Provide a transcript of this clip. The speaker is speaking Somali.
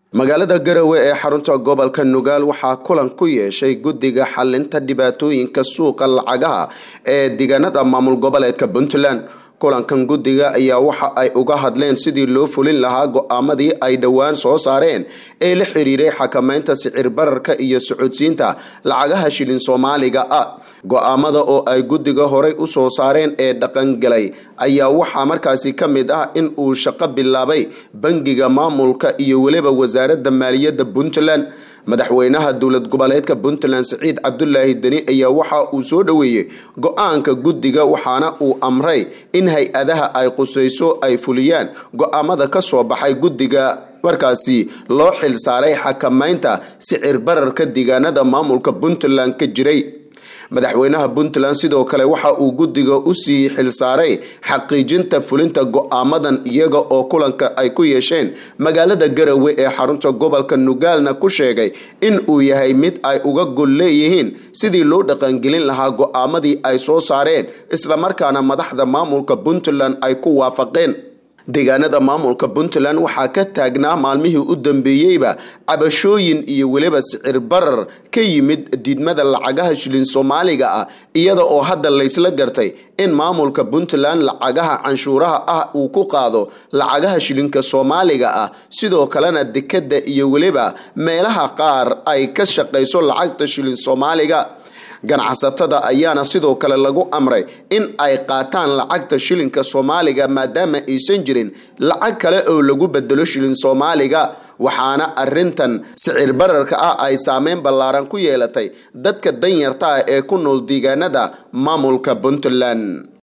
magaalada garowe ee xarunta gobolka nugaal waxaa kulan ku yeeshay guddiga xalinta dhibaatooyinka suuqa lacagaha ee deegaanada maamul goboleedka puntland kulankan guddiga ayaa waxa ay uga hadleen sidii loo fulin lahaa go-aamadii ay dhowaan soo saareen ee la xiriiray xakameynta sicir bararka iyo socodsiinta lacagaha shilin soomaaliga ah go-aamada oo ay guddiga horey usoo saareen ee dhaqangalay ayaa waxaa markaasi ka mid ah in uu shaqo bilaabay bangiga maamulka iyo weliba wasaaradda maaliyadda puntland madaxweynaha dowlad goboleedka puntland siciid cabdulaahi deni ayaa waxa uu soo dhoweeyey go-aanka guddiga waxaana uu amray in hay-adaha ay qusayso ay fuliyaan go-aamada ka soo baxay guddiga markaasi loo xil saaray xakameynta sicir bararka deegaanada maamulka puntland ka jiray madaxweynaha puntland sidoo kale waxa uu guddiga usii xilsaaray xaqiijinta fulinta go-aamadan iyaga oo kulanka ay ku yeesheen magaalada garowe ee xarunta gobolka nugaalna ku sheegay in uu yahay mid ay uga gol leeyihiin sidii loo dhaqangelin lahaa go-aamadii ay soo saareen islamarkaana madaxda maamulka puntland ay ku waafaqeen deegaanada maamulka puntland waxaa ka taagnaa maalmihii u dambeeyeyba cabashooyin iyo weliba sicir barar ka yimid diidmada lacagaha shilin soomaaliga ah iyada oo hadda laysla gartay in maamulka puntland lacagaha canshuuraha ah uu ku qaado lacagaha shilinka soomaaliga ah sidoo kalena dekadda iyo weliba meelaha qaar ay ka shaqayso lacagta shilin soomaaliga ganacsatada ayaana sidoo kale lagu amray in ay qaataan lacagta shilinka soomaaliga maadaama aysan jirin lacag kale oo lagu bedelo shilin soomaaliga waxaana arintan sicir bararka ah ay saameyn ballaaran ku yeelatay dadka danyarta ah ee ku nool deegaanada maamulka puntland